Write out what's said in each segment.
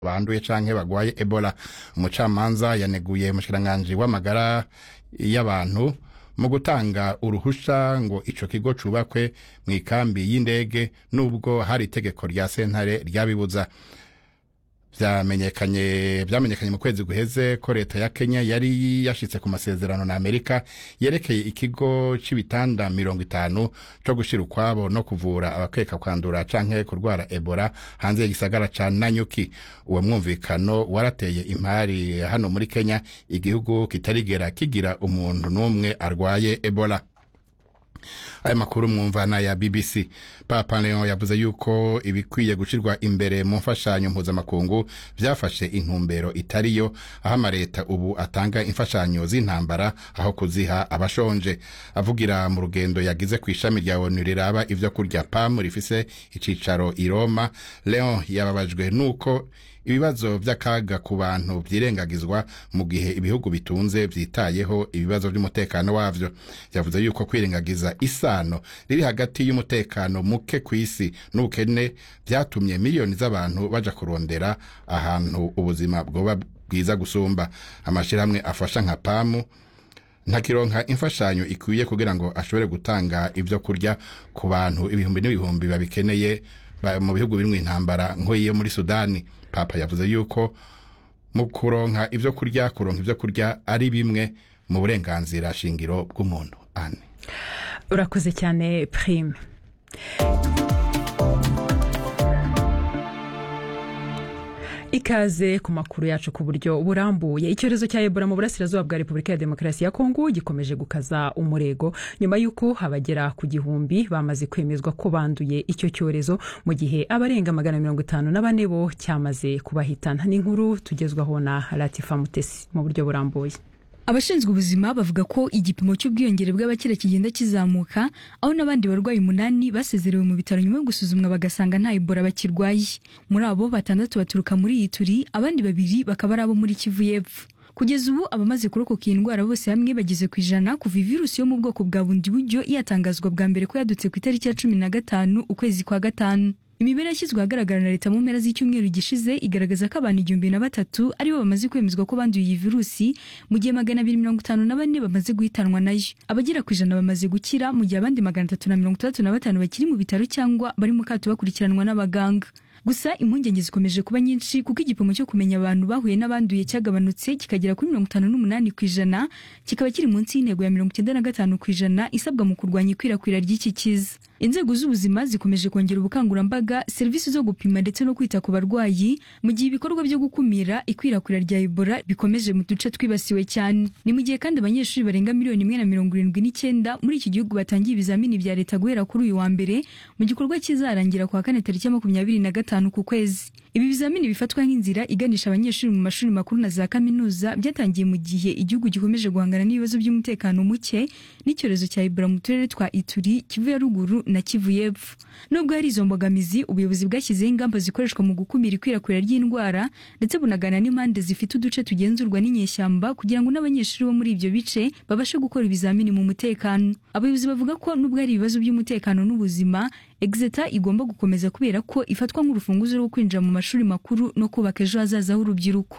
banduye canke bagwaye ebola umucamanza yaneguye umushikiranganji w'amagara y'abantu mu gutanga uruhusha ngo ico kigo cubakwe mu ikambi y'indege nubwo hari itegeko rya sentare ryabibuza vyamenyekanye vyamenyekanye mu kwezi guheze ko leta ya Kenya yari yashitse ku masezerano na Amerika yerekeye ikigo c'ibitanda mirongo itanu co gushira ukwabo no kuvura abakeka kwandura canke kurwara Ebola hanze y'igisagara ca Nanyuki uwo mwumvikano warateye impari hano muri Kenya igihugu kitarigera kigira umuntu n'umwe arwaye Ebola aya makuru mwumvana ya BBC Papa Leon yavuze yuko ibikwiye gushirwa imbere mu mfashanyo mpuzamakungu vyafashe intumbero itariyo aho amareta ubu atanga imfashanyo z'intambara aho kuziha abashonje avugira mu rugendo yagize ku ishami rya ONU riraba ivyo kurya PAM rifise icicaro i Roma Leon yababajwe nuko ibibazo vy'akaga ku bantu vyirengagizwa mu gihe ibihugu bitunze vyitayeho ibibazo vy'umutekano wavyo yavuze yuko kwirengagiza isano riri hagati y'umutekano muke kw'isi n'ubukene vyatumye miliyoni z'abantu baja kurondera ahantu ubuzima bwoba bwiza gusumba amashirahamwe afasha nka pamu ntakironka imfashanyo ikwiye kugira ngo ashobore gutanga ivyo kurya ku bantu ibihumbi n'ibihumbi babikeneye mu bihugu birimwo intambara nk'iyo muri sudani papa yavuze yuko mu kuronka ivyo kurya kuronka ivyo kurya ari bimwe mu burenganzira shingiro bw'umuntu ane urakoze cyane prime ikaze ku makuru yacu ku buryo burambuye icyorezo cya ebola mu burasirazuba bwa repubulika ya demokarasi ya kongo gikomeje gukaza umurego nyuma y'uko abagera ku gihumbi bamaze kwemezwa ko banduye icyo cyorezo mu gihe abarenga magana mirongo itanu na bane bo cyamaze kubahitana n'inkuru tugezwaho na latifa mutesi mu buryo burambuye abashinzwe ubuzima bavuga ko igipimo cy'ubwiyongere bw'abakira kigenda kizamuka aho n'abandi barwayi umunani basezerewe mu bitaro nyuma yo gusuzumwa bagasanga nta ebola bakirwaye muri abo batandatu baturuka muri iyi turi abandi babiri bakaba ari abo muri kivu y'epfo kugeza ubu abamaze kurokoka iyi ndwara bose hamwe bageze ku ijana kuva virusi yo mu bwoko bwa bundi buryo yatangazwa bwa mbere ko yadutse ku itariki ya cumi na gatanu ukwezi kwa gatanu imibare yashyizwe ahagaragara na leta mu mpera z'icyumweru gishize igaragaza ko abantu igihumbi na batatu aribo bamaze kwemezwa ko banduye iyi virusi mu gihe magana abiri mirongo itanu na bane bamaze guhitanwa nayo abagera ku ijana bamaze gukira mu gihe abandi magana atatu na mirongo itandatu na batanu bakiri mu bitaro cyangwa bari mu kato bakurikiranwa n'abaganga gusa impungenge zikomeje kuba nyinshi kuko igipimo cyo kumenya abantu bahuye n'abanduye cyagabanutse kikagera kuri mirongo itanu n'umunani ku ijana kikaba kiri munsi y'intego ya mirongo icyenda na gatanu ku ijana isabwa mu kurwanya ikwirakwira ry'iki kiza inzego z'ubuzima zikomeje kongera ubukangurambaga serivisi zo gupima ndetse no kwita ku barwayi mu gihe ibikorwa byo gukumira ikwirakwira rya ebola bikomeje mu duce twibasiwe cyane ni mu gihe kandi abanyeshuri barenga miliyoni imwe na mirongo irindwi n'icyenda muri iki gihugu batangiye ibizamini bya leta guhera kuri uyu wa mbere mu gikorwa kizarangira ku wa kane tariki ya makumyabiri na gatanu ku kwezi ibi bizamini bifatwa nk'inzira iganisha abanyeshuri mu mashuri makuru na za kaminuza byatangiye mu gihe igihugu gikomeje guhangana n'ibibazo by'umutekano muke n'icyorezo cya ebola mu turere twa ituri kivu ya ruguru na kivu y'epfo nubwo hari izo mbogamizi ubuyobozi bwashyizeho ingamba zikoreshwa mu gukumira ikwirakwira ry'indwara ndetse bunagana n'impande zifite uduce tugenzurwa n'inyeshyamba kugira ngo n'abanyeshuri bo muri ibyo bice babashe gukora ibizamini mu mutekano abayobozi bavuga ko nubwo hari ibibazo by'umutekano n'ubuzima exeta igomba gukomeza kubera ko ifatwa nk'urufunguzo rwo kwinjira mu mashuri makuru no kubaka ejo hazaza h'urubyiruko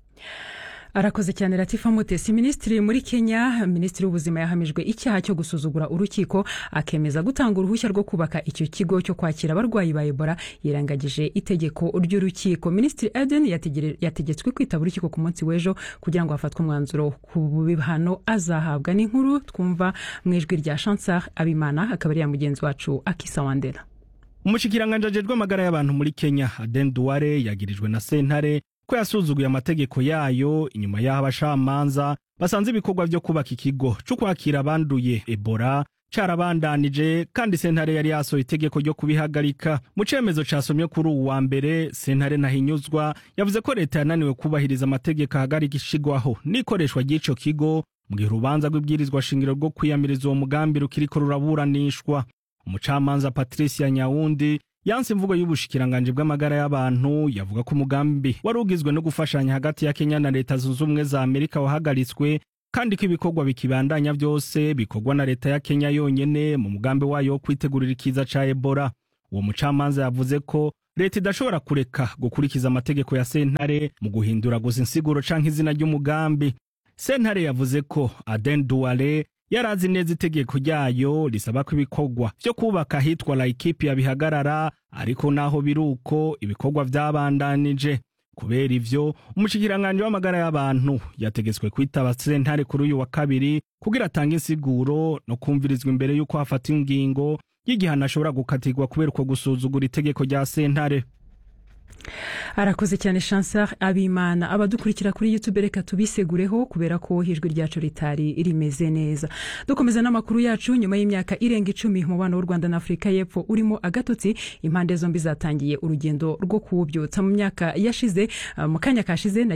arakoze cyane latifa mutesi minisitiri muri kenya minisitiri w'ubuzima yahamijwe icyaha cyo gusuzugura urukiko akemeza gutanga uruhushya rwo kubaka icyo kigo cyo kwakira abarwayi ba ebola yirangagije itegeko ry'urukiko minisitiri eden yategetswe kwitaba urukiko ku munsi w'ejo kugira ngo hafatwe umwanzuro ku bihano azahabwa n'inkuru twumva mu ijwi rya chansar abimana akaba ari ya mugenzi wacu akisa wandera umushyikiranganje ajejwe amagara y'abantu muri kenya aden duware yagirijwe na sentare ko yasuzuguye amategeko yayo inyuma y'aho abashamanza basanze ibikorwa byo kubaka ikigo cyo kwakira abanduye ebola carabandanije kandi sentare yari yasohoye itegeko ryo kubihagarika mu cemezo casomye kuri uwu wa mbere sentare ntahinyuzwa yavuze ko leta yananiwe kubahiriza amategeko ahagarika ishigwaho n'ikoreshwa ry'ico kigo mu gihe urubanza rw'ibwirizwa shingiro rwo kwiyamiriza uwo mugambi rukiriko ruraburanishwa umucamanza patricia nyawundi yanse imvugo y'ubushikiranganje bw'amagara y'abantu yavuga ko umugambi wari ugizwe no gufashanya hagati ya Kenya na leta zunze ubumwe za Amerika wahagaritswe kandi ko ibikorwa bikibandanya byose bikorwa na leta ya Kenya yonyene mu mugambi wayo wo kwitegurira ikiza ca Ebola uwo mucamanza yavuze ko leta idashobora kureka gukurikiza amategeko ya sentare mu guhindura gusa insiguro canke izina ry'umugambi sentare yavuze ko aden duware yari azi neza itegeko ryayo risaba ko ibikorwa vyo kubaka ahitwa laikipia bihagarara ariko naho biri uko ibikorwa vyabandanije kubera ivyo umushikiranganji w'amagara y'abantu yategetswe kwitaba sentare kuri uyu wa kabiri kugira atange insiguro no kumvirizwa imbere y'uko hafata ingingo y'igihano ashobora gukatirwa kubera uko gusuzugura itegeko rya sentare arakoze cyane chansar abimana abadukurikira kuri youtube reka tubisegureho kubera ko ijwi ryacu ritari rimeze neza dukomeza n'amakuru yacu nyuma y'imyaka irenga icumi umubano w'u rwanda na afurika y'epfo urimo agatotsi impande zombi zatangiye urugendo rwo kuwubyutsa mu myaka yashize mu kanya kashize